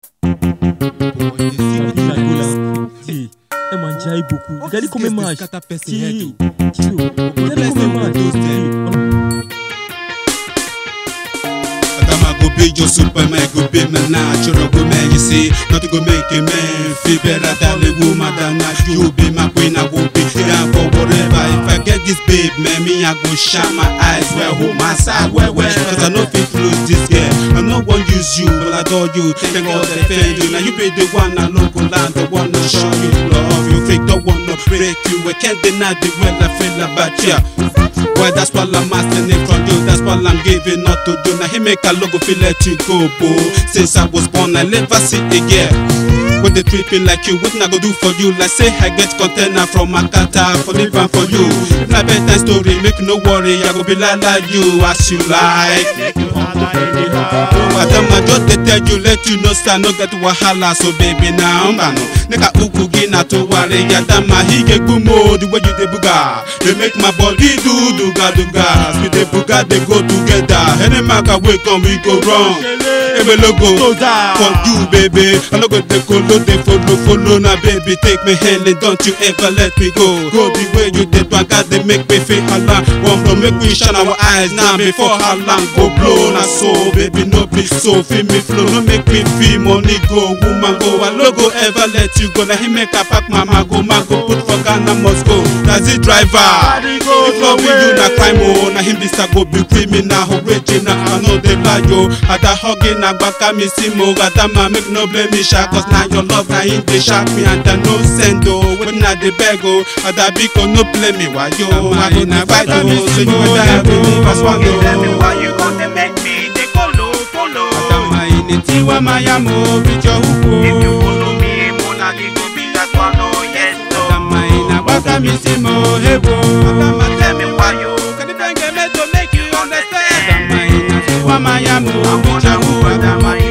Si, ẹ máa ń jẹ́ àìbòkú. Ìgbàdí kò mẹ́ máa ṣe. scatter person Si, head o. si o. Ìgbàdí kò mẹ́ máa ṣe. Adama go be your superman, go be my natural woman. You see, nothing go make a man feel better than a woman than I. You be my queen, I will be down for whatever. If I get this babe, man, me I go shine my eyes. Well, hold my side, well, well, cause I know fit lose this girl. I no one use you, but I adore you. Thank God defend you. Now you be the one I look land, the one that show you love. You fake, don't want to break you. I can't deny the way I feel about you. Well, that's what I'm asking it from you. That's what I'm giving up to you. Now he make a logo feel let you go, boo. Since I was born, I never see again. When they tripping like you, what I go do for you? Like say I get container from Makata for live and for you. If na bedtime story, make no worry, I go be like like you as you like. Adama just dey tell you, let you know say I no get wahala, so baby now mbano. Nika uku gi na to ware Adama he get gumo the way you dey buga. They make my body do duga duga. As we dey buga, they go together. Any maga wey come, we go wrong. Ebe logo for you, baby. I no go dey follow, dey follow, follow na baby. Take me hand and don't you ever let me go. Go the way you dey do, God they make me feel alarm. One blow make we shine our eyes now before alarm go blow. Na so, baby, no be so. Feel me flow, no make me feel money go. Woman go, I no go ever let you go. Now he make a pack mama go, man go put for Ghana must go. That's the driver. If love you na crime oh, na him be go be criminal original. I know they lie yo. Ada hugging agbaka mi si mo, Adama make no blame me sha, cause na your love na him dey shock me and I no send oh. When I dey beg oh, Ada biko no play me wa yo. I go dey fight oh, so you better help me pass one oh. Why you gonna make me dey follow, follow? Adama ini tiwa mayamo with your If you hook follow me, Mona, it go be that one, oh yes, no. Adama ina agbaka mi si mo hebo. Adama, tell me why you Can you make me to make you understand? understand? Adama ina tiwa mayamo I with your wanna hook go, Adama,